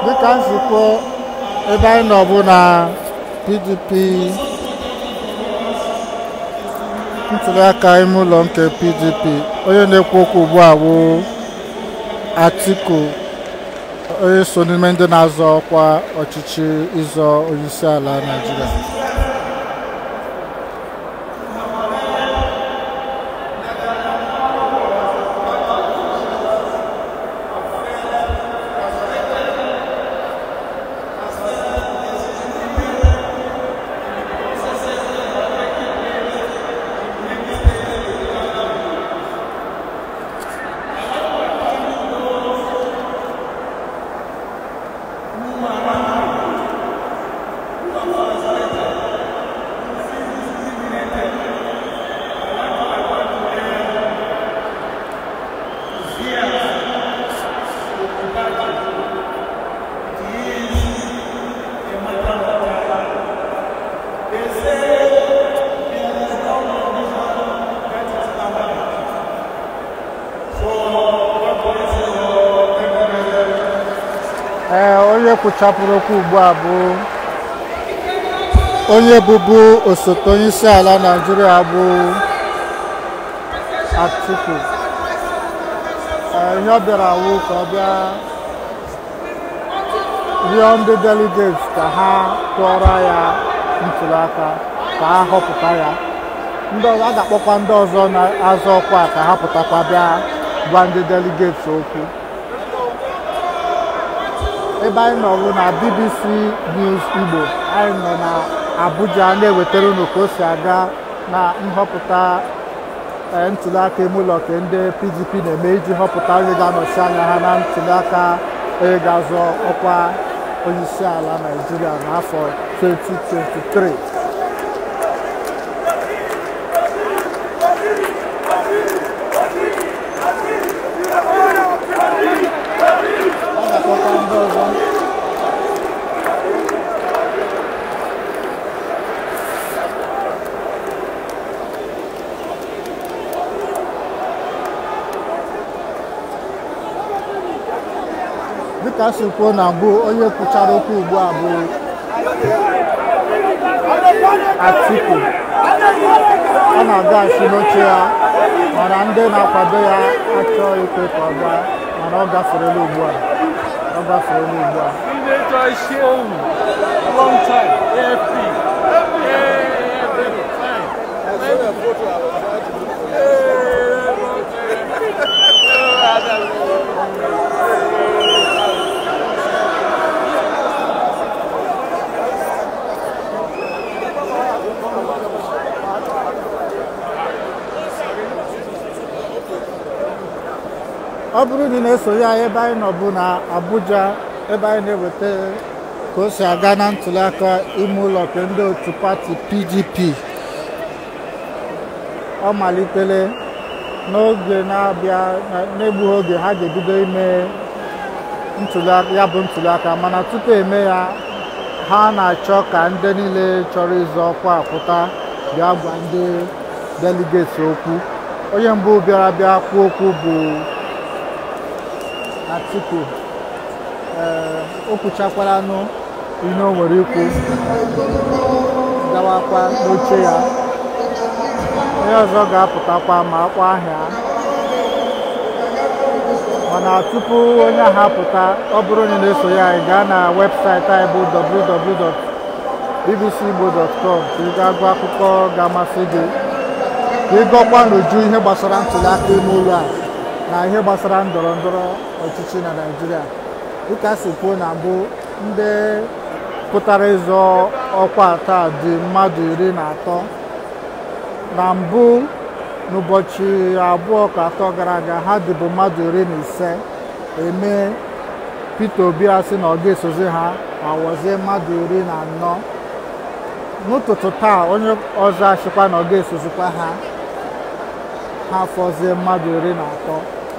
dịka nzukọ ebe anyị nọ bụ na pdp ntụliaka ime ụlọ nke pdp onye na-ekwu okwu ugbu a bụ atiku onye so n'ime ndị na-azọ ọkwa ọchịchị ịzọ onyeisi ala naijiria ee onye kwuchapụrụ okwu ugbu a bụ onye bụbu osote onye isi ala naijiria bụ atiku ee ihe ọ bịara wụ ka ọ bịa rịọ ndị delegates ka ha tụọrọ ya ntụliaka ka ha họpụta ya ndị ọzọ a ga-akpọkwa ndị ọzọ na-azọ ọkwa ka ha pụtakwa bịa gwa ndị delegates okwu ebe anyị nọ bụ na BBC News Igbo anyị nọ na Abuja na-ewetara unu ka o si aga na nhọpụta ntụliaka ime ụlọ nke ndị PDP na-eme iji họpụta onye ga-anọchi anya ha na ntụliaka onye ga-azọ ọkwa onyeisi ala Naịjirịa n'afọ 2023 ọ ga-akpọkwa ndị ọzọ dịka si kwuo na mbụ onye kwuchara okwu ugbu a bụ Atiku ọ na-agaghachi n'oche ya mana ndị na-akwado ya achọghị ikwe ka ọ gaa mana ọ gaferela ugbu a ọ gaferela ugbu a Senator Shehu, long time, AFP. Yeah, big time. ọ bụrụ na ị na-esonye anyị ebe anyị nọ bụ na Abuja ebe anyị na-eweta ka o si aga na ntụliaka ime ụlọ nke ndị otu pati PDP ọ malitele n'oge na-abịa n'egbughị oge ha ga-ebido ime ntụliaka ya bụ ntụliaka mana tupu eme ya ha na-achọ ka ndị niile chọrọ ịzọ ọkwa pụta bịa gwa ndị delegates okwu onye mbụ bịara bịa kwuo okwu bụ Atiku ee o kwuchakwaranụ ihe o nwere ikwu gawakwa n'oche ya onye ọzọ ga-apụtakwa ma akwa ahịa mana tupu onye ahụ apụta ọ bụrụ onye na-eso ya anyị gaa na webụsaịtị anyị bụ www.bbcigbo.com ka ị gaa gụọ akụkọ ga-amasị gị ka ị gụọkwa n'uju ihe gbasara ntụliaka ime ụlọ a na ihe gbasara ndọrọ ndọrọ ọchịchị na Naịjirịa dịka a si kwuo na mbụ ndị pụtara ịzọ ọkwa taa dị mmadụ iri na atọ na mbụ n'ụbọchị abụọ ka atọ gara aga ha dịbụ mmadụ iri na ise eme Peter Obi asị na ọ ga-esozi ha ma wọzie mmadụ iri na anọ n'ụtụtụ taa onye ọzọ achịkwa na ọ ga-esozikwa ha ha fọzie mmadụ iri na atọ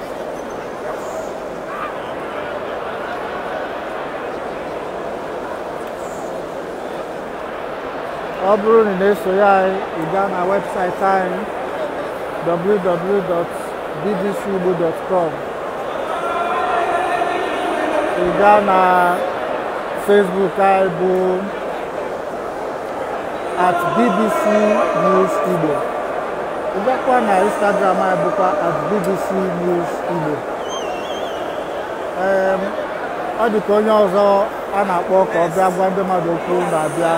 ọ bụrụ na ị na-esonye anyị ị gaa na webụsaịtị anyị www.bbcigbo.com ị gaa na Facebook anyị bụ at BBC News Igbo ịbịakwa na Instagram anyị bụkwa at BBC News Igbo Em, ọ dị ka onye ọzọ a na-akpọ ka ọ bịa gwa ndị mmadụ okwu na-abịa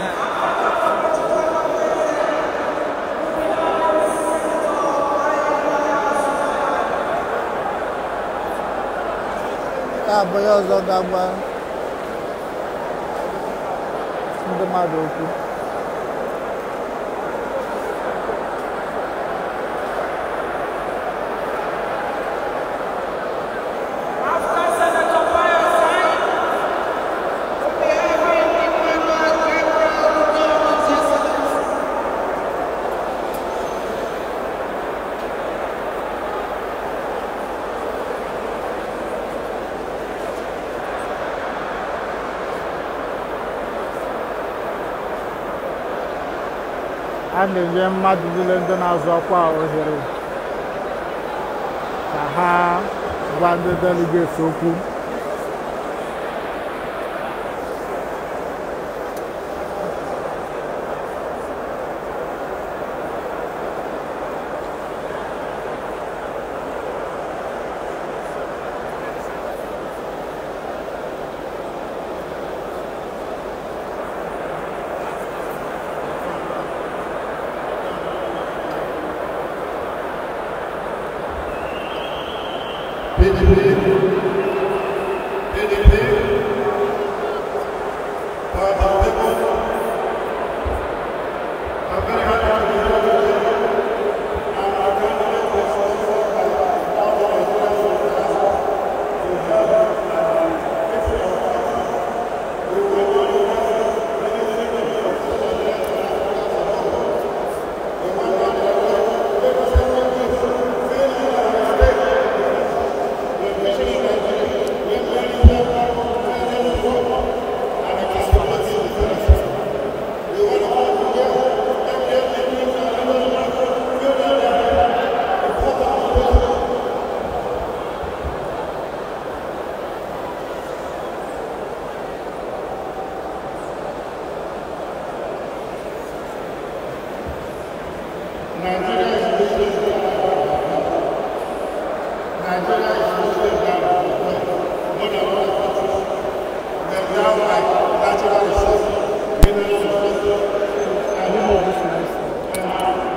ya bụ onye ọzọ ga-agwa ndị mmadụ okwu a na-enye mmadụ niile ndị na-azọ ọkwa ohere ka ha gwa ndị delegates okwu PDP, PDP, Party of People. I'm very happy to be here today. And our candidate is also by all the Nigerians who have to help and fix our party. We will not do anything to stop the Nigerians and Africans at all. We want them to make us a country failing our mistake. Nigeria is losing Nigeria is losing down more than other countries. We are now like natural resources, mineral resources, and Ndị na-ebu sinesi.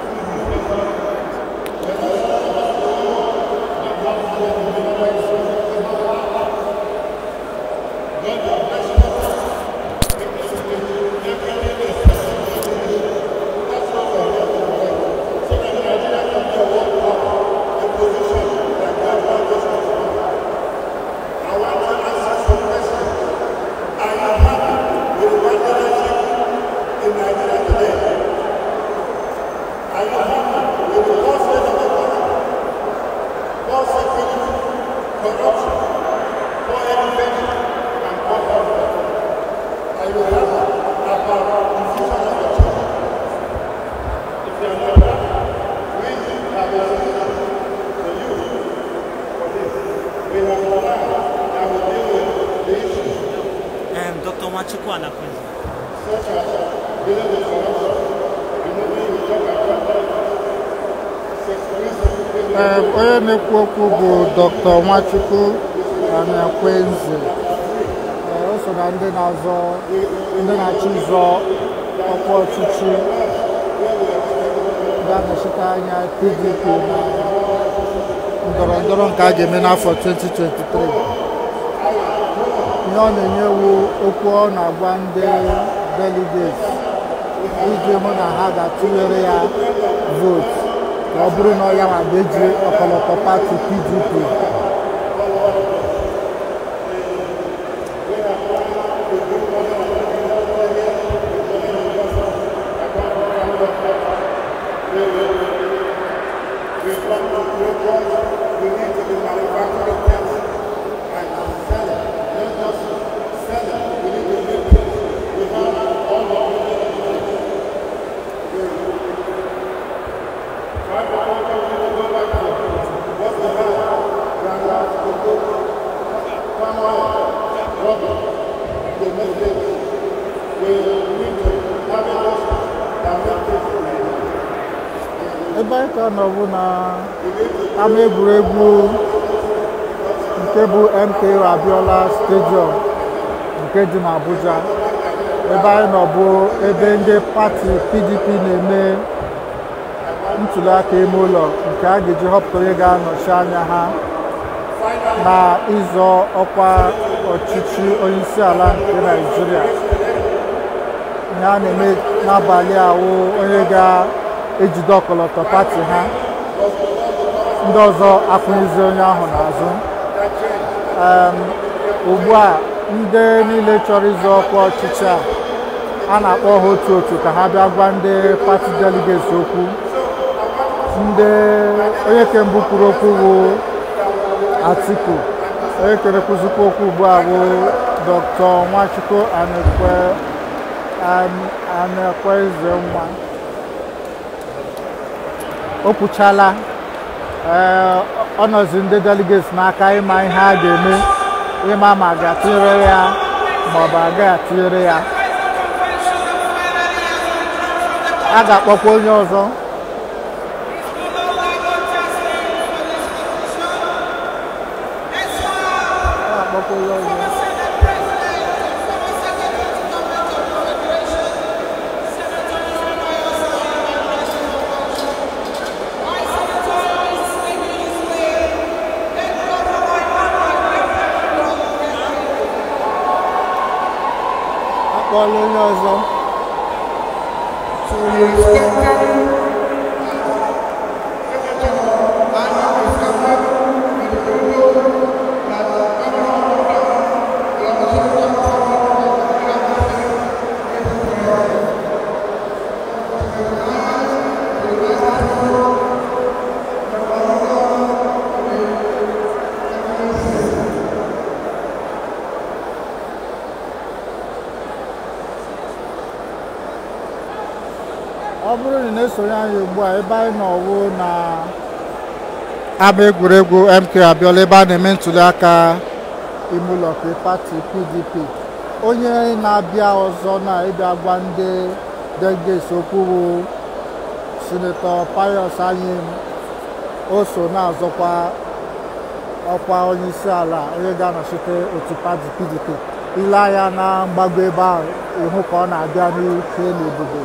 in Nigeria today. Are you happy with the lost state of economy, poor security, corruption, poor education, and poor health? Are you happy about the future of the children? If you are not happy, we have a solution for you for this. We have a plan that will deal with the issues Um, Dr. Nwachukwu anakwezi. such as dealing with corruption, removing the job and Ee, onye na-ekwu okwu bụ Dr. Nwachukwu Anakwenze Ee, o so na ndị na-azọ ndị na-achọ ịzọ ọkwa ọchịchị ga-anọchite anya PDP na ndọrọ ndọrọ nke a ga-eme n'afọ 2023 ihe ọ na-enye wu okwu ọ na-agwa ndị delegates iji hụ na ha ga-atụnyere ya vootu ka ọ bụrụ na ọ ya ma ga-eji ọkọlọtọ pati PDP We want to grow jobs, we need to be manufacturing things and sell it. Not just sell it, we need to make things. We have all of the Why do I want you to go back to what we have? Grassroots, cocoa, palm oil, rubber. the message we need to have a that make people ebe anyị ka nọ bụ na ama egwuregwu nke bụ MKO Abiola Stadium nke dị n'Abuja ebe anyị nọ bụ ebe ndị pati PDP na-eme ntuliaka ime ụlọ nke a ga-eji họpụta onye ga-anọchi anya ha na ịzọ ọkwa ọchịchị onyeisi ala nke Naịjirịa ihe a na-eme n'abalị awụ onye ga-ejide ọkọlọtọ pati ha ndị ọzọ akwụnyezi onye ahụ n'azụ Em, ugbu a ndị niile chọrọ ịzọ ọkwa ọchịchị a a na-akpọ ha otu otu ka ha bịa gwa ndị pati delegates okwu ndị onye ke mbụ kwuru okwu bụ Atiku onye kere kwuzikwa okwu ugbu a bụ Dr. Nwachukwu Anekwe An- Anekweze nwa o kwuchala ee ọ nọzi ndị delegates n'aka ịma ihe a ga-eme ịma ma a ga-atụnyere ya ma ọ bụ agaghị atụnyere ya a ga-akpọkwa onye ọzọ a ga-akpọkwa onye ọzọ akpọọla onye ọzọ ọ bụrụ na ị na-esonye anyị ugbu a ebe anyị nọ wụ na ama egwuregwu MK Abiola ebe a na-eme ntuli aka ime ụlọ nke pati PDP onye na-abịa ọzọ na ịbịa gwa ndị delegates okwu bụ sinetọ Pius Anyim o so na-azọkwa ọkwa onye isi ala onye ga-anọchite otu pati PDP ile anya na mgbago ebe ahụ ịhụ ka ọ na-abịa n'ike n'ebube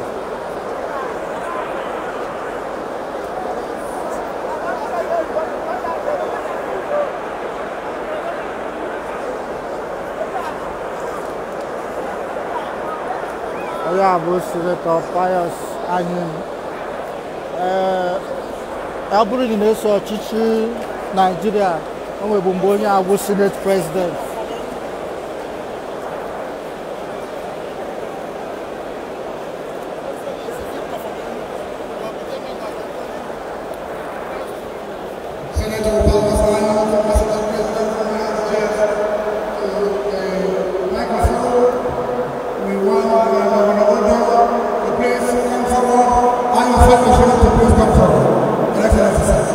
onye a bụ sinetọ Pius Anyim ee ọ bụrụ na ị na-eso ọchịchị Naịjirịa o nwebu mgbe onye a bụ senate president Senator Thomas Lyon, President President from Nigeria, to the microphone. We want uh, order to please come forward. I invite the Senator to please come forward. Your Excellency, sir.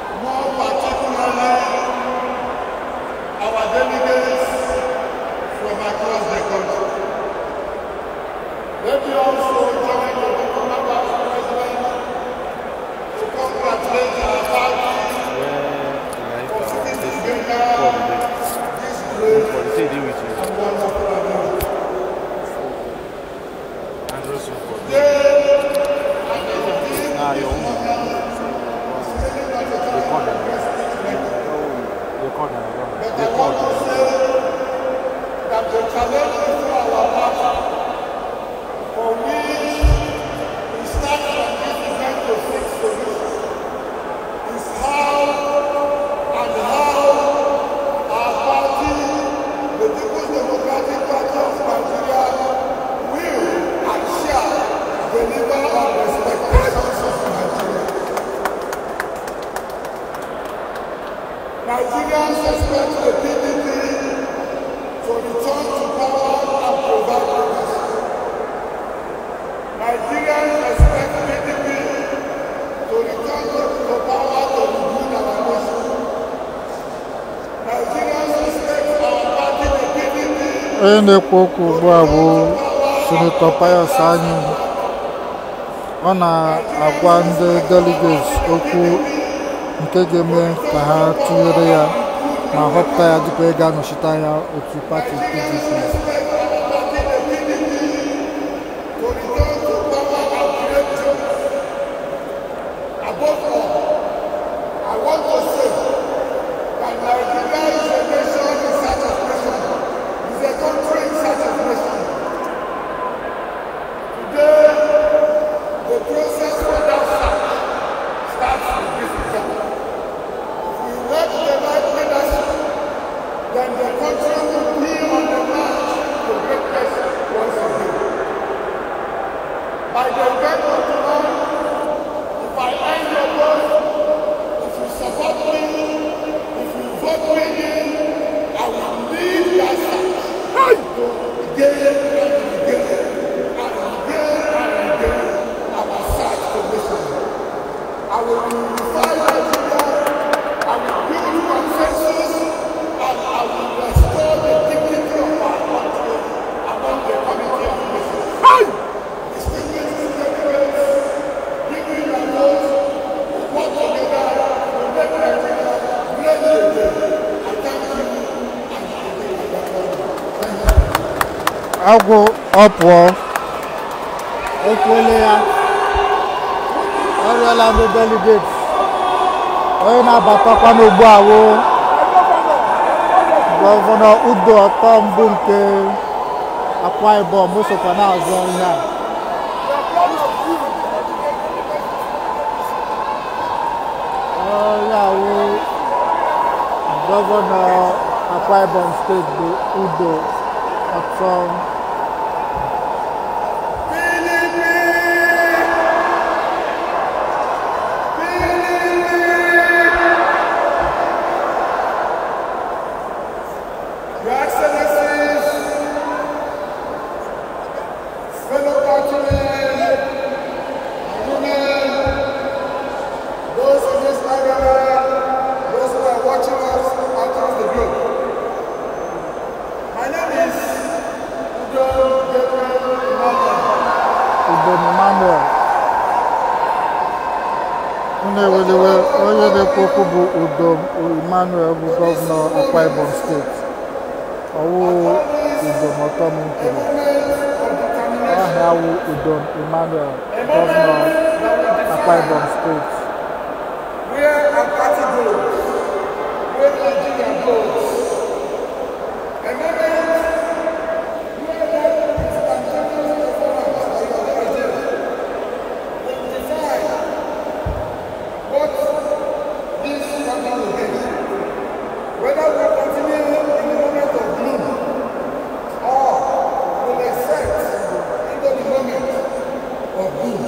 More particularly, our delegates say they with you. And also for Nah, your own. Record them. Record them. Record them. that the challenge before our party, for which we start from this event to seek solution, is how and how our party, the People's Democratic Party of Nigeria, will and shall deliver on the expectations of Nigeria. Nigerians expect the PDP to return to power and provide leadership. Nigerians expect PDP to return to, to power to rebuild our nation. Nigerians expect our party, the PDP, onye na-ekwu okwu ugbu a bụ sinetọ Pius Anyim ọ na-agwa ndị delegates okwu nke ga-eme ka ha tụnyere ya ma họpụta ya dịka onye ga-anọchite anya otu pati PDP to return to power and create jobs. Above all, I want to say that Nigeria is a nation in search of nation. It's a country in search of nation. Today, the process for that search starts with this event. If we elect the right leadership, then the country will be on the march to greatness once again. By the event of tomorrow, if I end your vote, if you support me, if you vote me in, I will lead that search to again and again and again and again our search for nation. I will unify Nigeria, I will build consensus, and I will restore the dignity of our country among the community of nations. Distinguished delegates, give me your vote, work together to make Nigeria great again. I thank you and I give you your vote. Thank you. agwụ ọ pụọ ekwuole ya ọ rịọla ndị delegates onye na-abatakwa n'ugbu a wụ gọvanọ udo ọtọ mbụ nke akwa ibom o sokwa na-azọ ihe a onye awụ gọvanọ akwa ibom steeti bụ udo ọtọ Your Excellencies, fellow countrymen, women, those in this area, those who are watching us across the globe. My name is Udo Gabriel Emmanuel. Udo Emmanuel na-eweliwe onye na-ekwu okwu bụ Udo Emmanuel bụ gọvanọ Akwa Ibom steeti ọwụ Udo Motom kwuru aha wụ Udo Emmanuel gọvanọ Akwa Ibom steeti Where our party goes, where Nigeria goes. A moment where that instantaneous performance by your Nigeria will define what this country will be. Whether we continue in the moment of gloom or will accept into the moment of boom.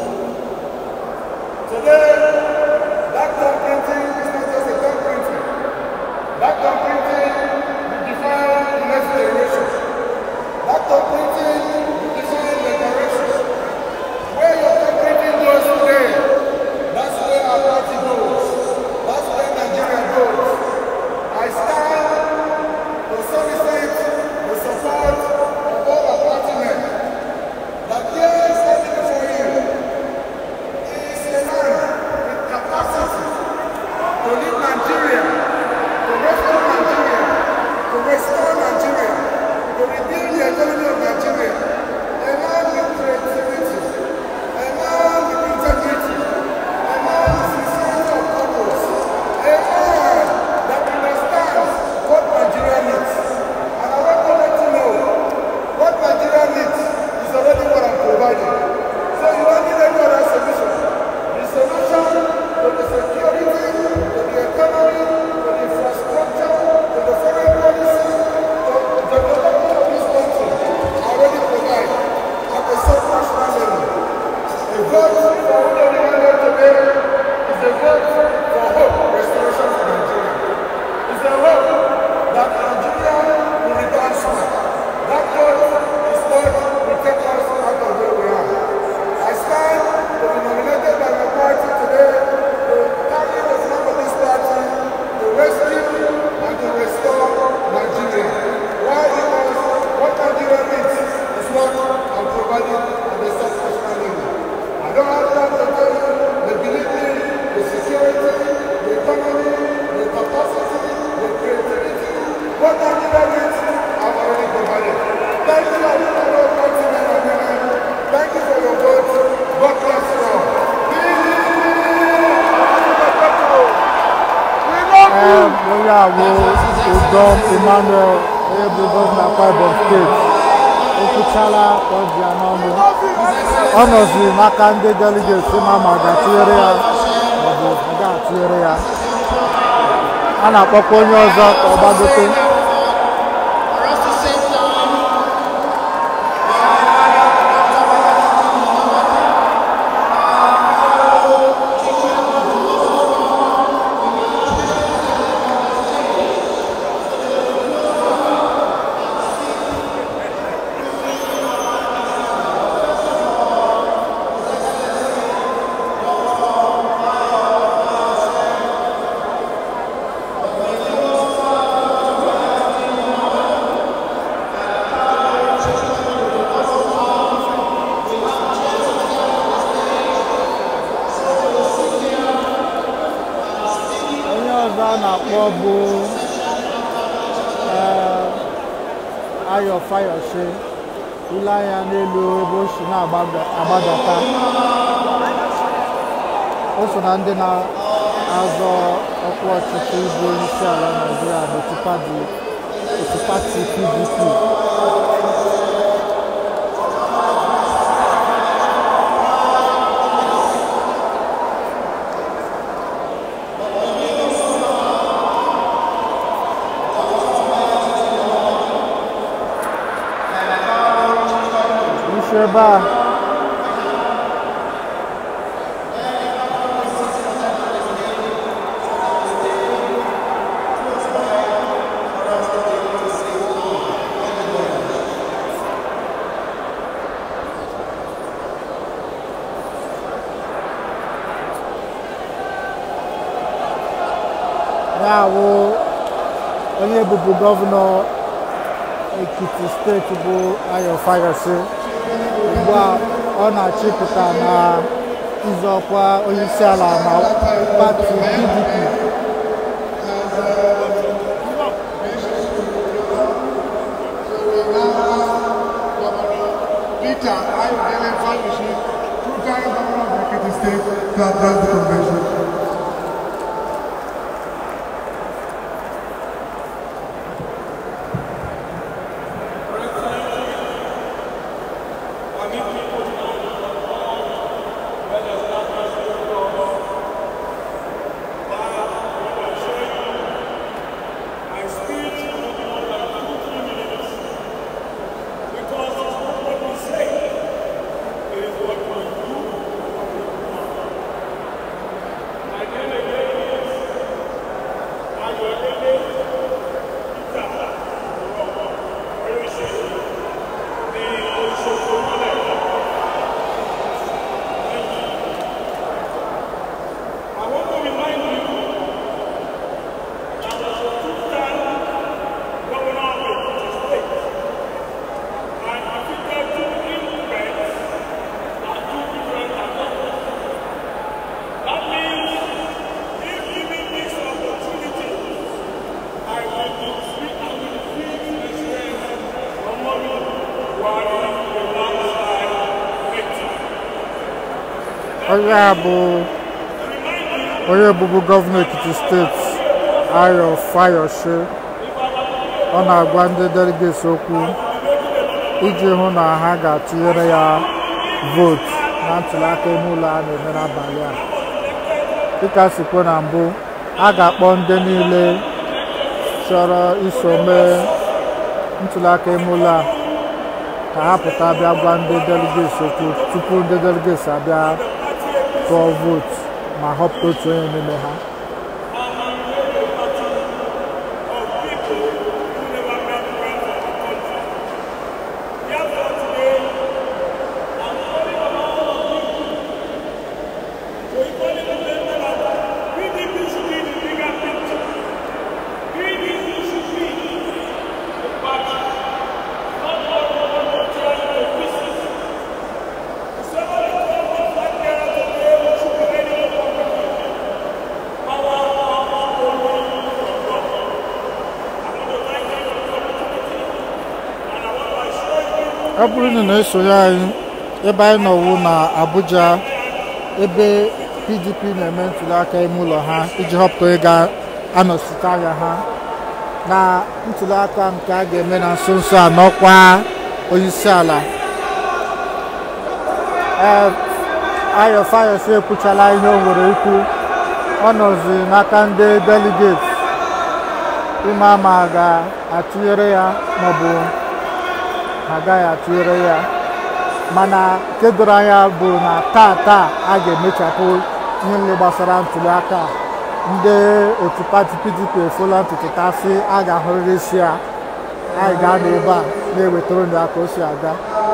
Today, that thumb printing is not just a thumb printing. That thumb printing bụ Udom Emmanuel onye bụ gọvanọ Akwa Ibom steeti o kwuchala ka ọ dị ya n'ọnụ ọ nọziri n'aka ndị deligeti ma ma ga-atụnyere ya maọbụ a ga-atụnyere ya a na-akpọkwa onye ọzọ ka ọ gbagote For us to sit down. onye ọzọ a na-akpọ bụ ee, Ayo Fayose ule anya n'elu ebe o si na-agbadata o so na ndị na-azọ ọkwa ọchịchị ịbụ onye isi ala Naịjirịa n'otu pati otu pati PDP isi ebe a ya bụ onye bụbu gọvanọ Ekiti steeti bụ Ayo Fayose ugbu a ọ na-achịpụta na ịzọ ọkwa onyeisiala na pati PDP Peter Ayodele Fayose, two-time governor of Ekiti State, to address the convention. onye a bụ onye bụbu gọvanọ Ekiti steeti Ayo Fayose ọ na-agwa ndị delegates okwu iji hụ na ha ga-atụnyere ya vootu na ntụliaka ime ụlọ a na-eme n'abalị a dịka sikwe na mbụ a ga-akpọ ndị niile chọrọ iso mee ntụliaka ime ụlọ a ka ha pụta bịa gwa ndị delegates okwu tupu ndị delegates abịa tụọ vootu ma họpụta otu onye n'ime ha ọ bụrụ na ị na-esonye anyị ebe anyị nọwu na Abuja ebe PDP na-eme ntụliaka ime ụlọ ha iji họpụta onye ga- anọchite anya ha na ntuliaka nke a ga-eme na nso nso a n'ọkwa onyeisi ala ee ayọ fayos ekwuchala ihe o nwere ikwu ọ nọzi n'aka ndị deligeti ịma ma a ga-atụnyere ya maọbụ ha agaghị atụnyere ya mana nke doro anya bụ na taa taa a ga-emechapụ ihe niile gbasara ntuliaka a. ndị otu pati pdp efola ntutu tasị a ga-ahụrịrị isi ya anyị ga-anọ ebe a na-ewetara unu aka o si aga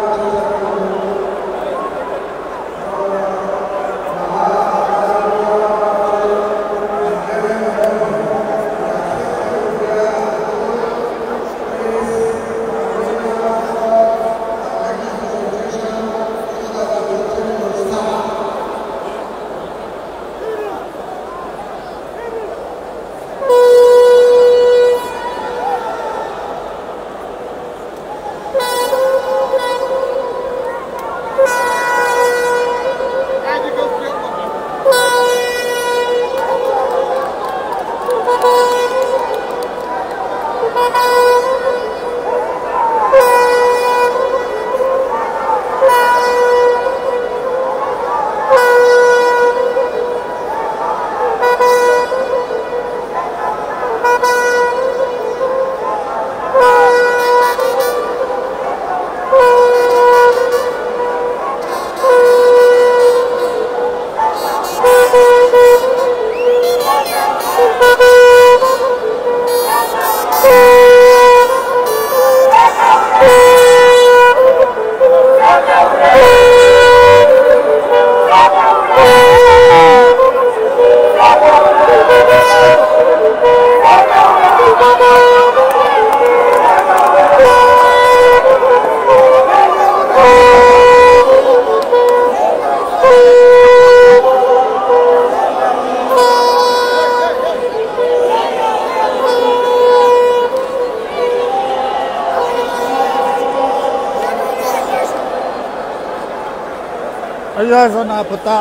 onye ọzọ na-apụta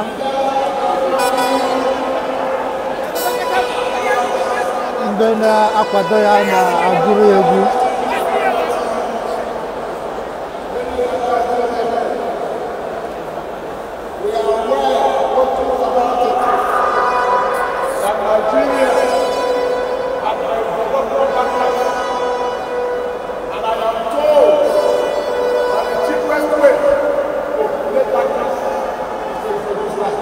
ndị na-akwado ya na-agụrụ ya egwu We are aware what goes about it. That Nigeria has a development background. And I am told that the cheapest way to create that gas is to introduce light.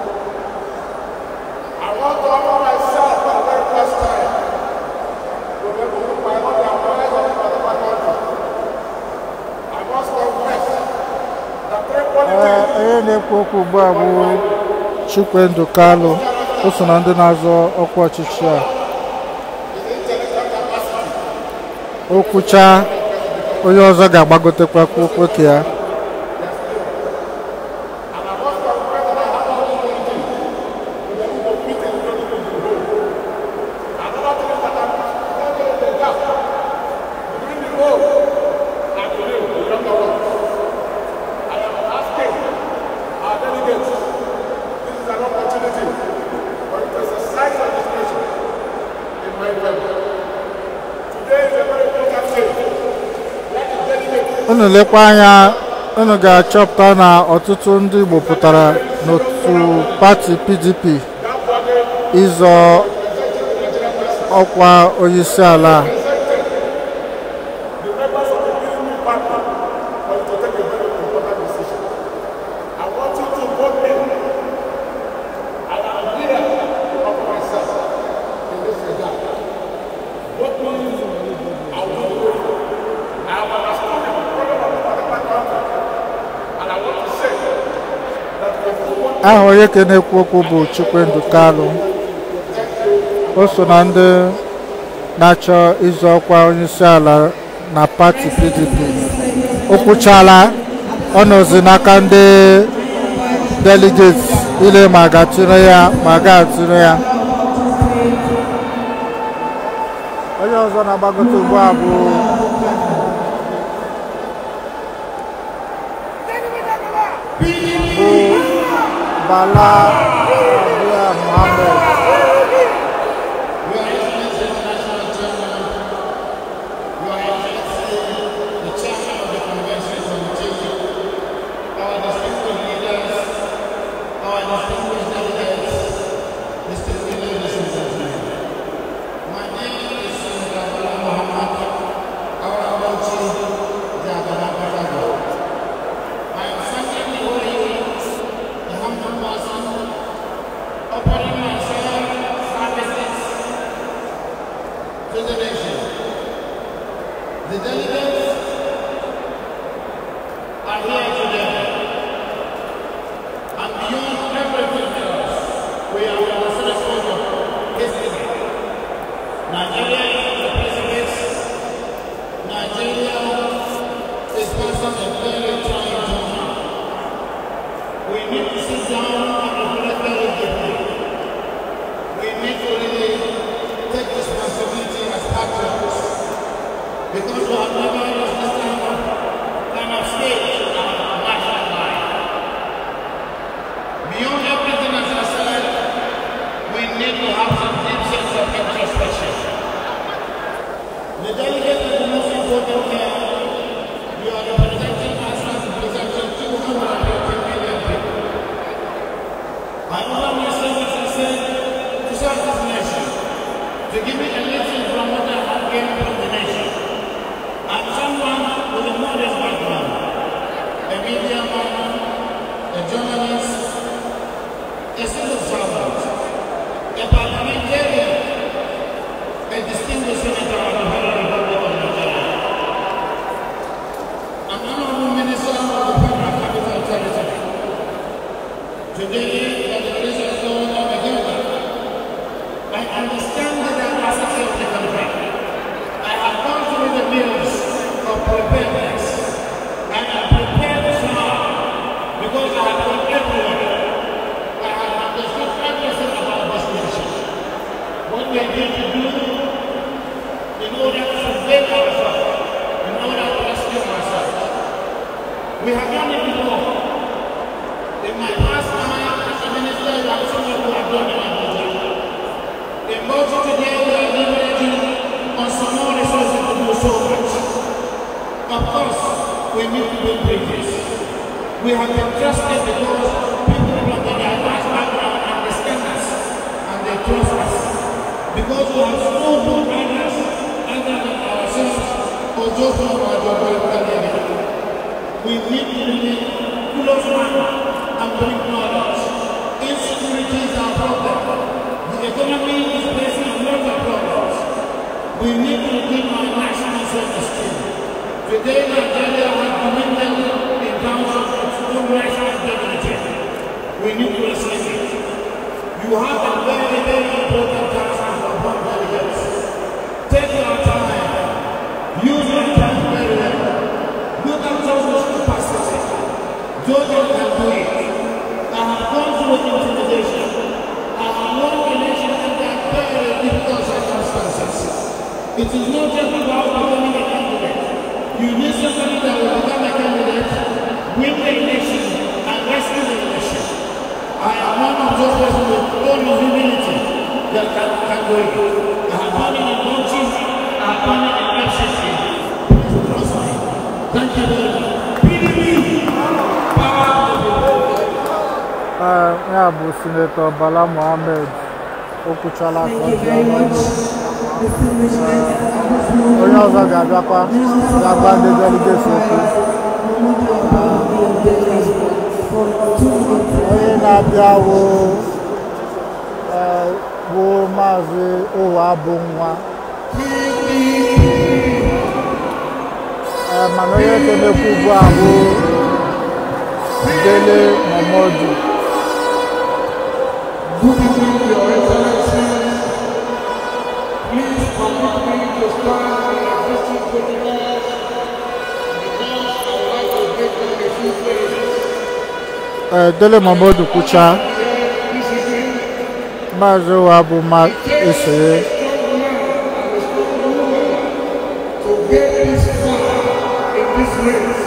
I want to offer myself for the very first time to be able to pilot the affairs of the country. I must confess that three Ee, politics onye na-ekwu okwu ugbu a bụ Chikwendụ Kalụ o so na ndị na-azọ ọkwa ọchịchị a o kwuchaa onye ọzọ ga-agbagotekwa okwu ka ya unu lekwa anya unu ga-achọpụta na ọtụtụ ndị Igbo pụtara n'otu pati PDP ịzọ ọkwa onyeisi ala a. aha onye ka na-ekwu okwu bụ Chikwendụ Kalụ o so na ndị na-achọ ịzọ ọkwa onyeisi ala na pati PDP o kwuchala ọ nọzi n'aka ndị deligeti ile ma a ga-atụrụ ya ma a ga-atụrụ ya onye ọzọ na-agbagote ugbu a bụ bụ Bala Abdullah Muhammad are here today. And beyond everything else, we are on the threshold of history. Nigeria is the precipice. Nigeria is passing a very trying time. We need to sit down and reflect very deeply. We need to really take responsibility as patriots. Because we have never lost this kind of, kind of stage in our national life. Beyond everything as I said, we need to have some deep sense of introspection. The delegate is the most important here. You are representing us as representing 250 million people. I offer myself, as I said, to serve this nation, to give me a lesson from what I have gained from the nation. I'm someone with a modest background, a media man, a journalist, a civil servant, a parliamentarian, a distinguished senator of the Federal Republic of Nigeria, an honorable minister of the Federal Capital Territory. Today, by the grace of God, I'm a donor. I understand the diversity of the country. I have gone through the mills of preparedness. I am prepared to serve because I have gone everywhere. I have understood everything about this nation. What we need to do in order to save ourselves, in order to rescue ourselves. We have done it before. In my past time as a minister, I have seen people have done it in Abuja. In Mojo today, we are leveraging on some more resources to do so much. Of course, we need to build bridges. We have been trusted because people from the diverse background understand us and they trust us. Because we have stood for others other than ourselves or just from our geographical area. We need to really close one and bring knowledge. Insecurity is our problem. The economy is facing a lot of problems. We need to regain our national self-esteem. Today, Nigeria has dwindled in terms of its own national dignity. We need to resist it. You have a very, very important task as a born delegates. Take your time. Use your time very well. Look at Joshua's capacity. Joshua can do it. I have gone through intimidation. I have won election under very difficult circumstances. It is not just about becoming a candidate. You need somebody that will become a candidate, win the election, and rescue the election. I am one of those persons with all the humility that can, can do it. I have done it in coaches, I have done it in FCC. Please trust me. Thank you very much. PDP, power to the people. Ee, ya bụ sinetọ Bala Mohammed okwuchala ka ọ dị ọnụ. onye ọzọ ga-abịakwa ga-agba ndị deligeti okwu onye na-abịa bụ ee, bụ maazị ụwa bụ nwa Ee, mana onye kenekwu ugbu a bụ Dele Momodu Good evening, Your Excellency. Please permit me to stand in existing protocols because I would like to make them a few phrases. Ee, Dele Momodu kwuchaa Here this evening, maazị ụwa bụ ma esonye a strong man and a strong woman to get this far in this race.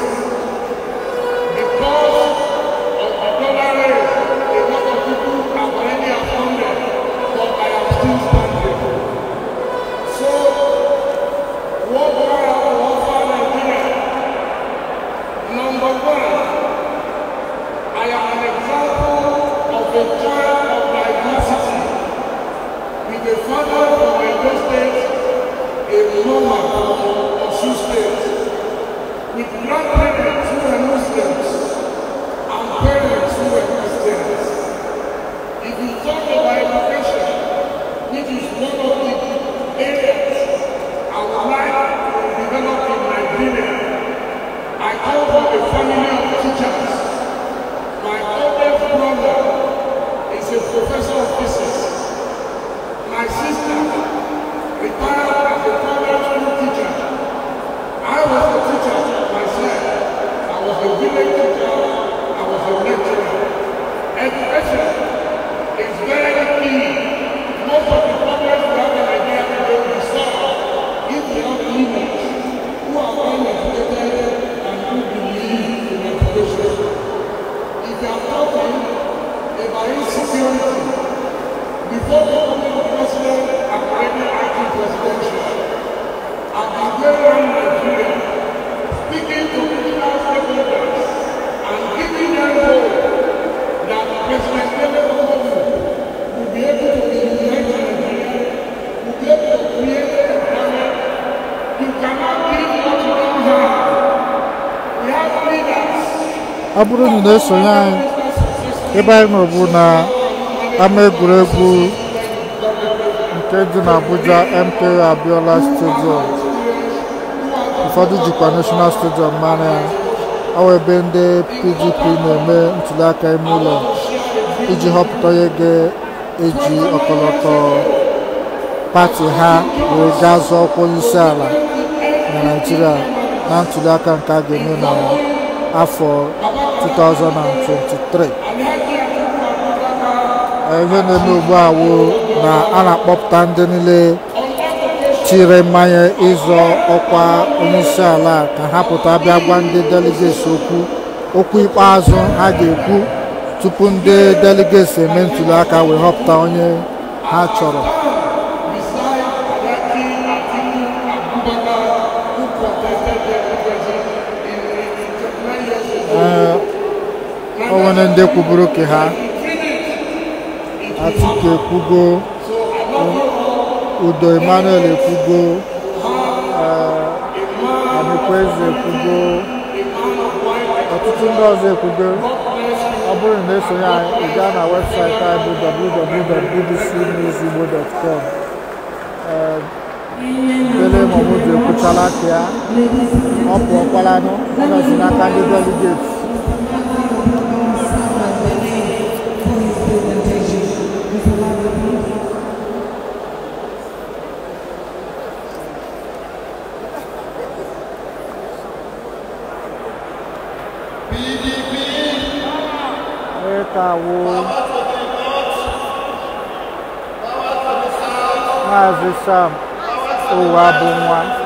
Because of the dollar race, a lot of people have already abandoned, but I am still standing. So, what do I have to offer Nigeria? Number one, I am an example of a child of diversity with a father from Edo State, a mother from Osun State, with grandparents who were Muslims and parents who were Christians. If you talk about education, which is one of the areas I would like to develop in Nigeria, I come from a family of ọ bụrụ na ị na-esonye anyị ebe anyị nọ bụ na ama egwuregwu nke dị n'Abuja MK Abiola Stadium ụfọdụ jikwa National Stadium mara ya ọ bụ ebe ndị PDP na-eme ntuliaka ime ụlọ iji họpụta onye ga-eji ọkọlọtọ pati ha wee gaa zọọ ọkwa onyeisi ala na Naịjirịa na ntuliaka nke a ga-eme n'afọ 2023 ihe na-eme ugbu a wụ na a na-akpọpụta ndị niile chiri mmanya ịzọ ọkwa onyeisi ala ka ha pụta bịa gwa ndị delegates okwu okwu ikpeazụ ha ga-ekwu tupu ndị delegates eme ntuli aka wee họpụta onye ha chọrọ ee o nwere ndị kwuburu ka ha Atiku ekwugo Udo Emmanuel ekwugo Anikweze ekwugo ọtụtụ ndị ọzọ ekwugo ọ bụrụ na esonye anyị ị gaa na webụsaịtị anyị bụ www.bbcnewsigbo.com Dele Momodu ekwuchala aka ya ọ pụọkwalanụ ọ nọzi n'aka ndị deligeti kawo maazị sam ụwa bụ nwa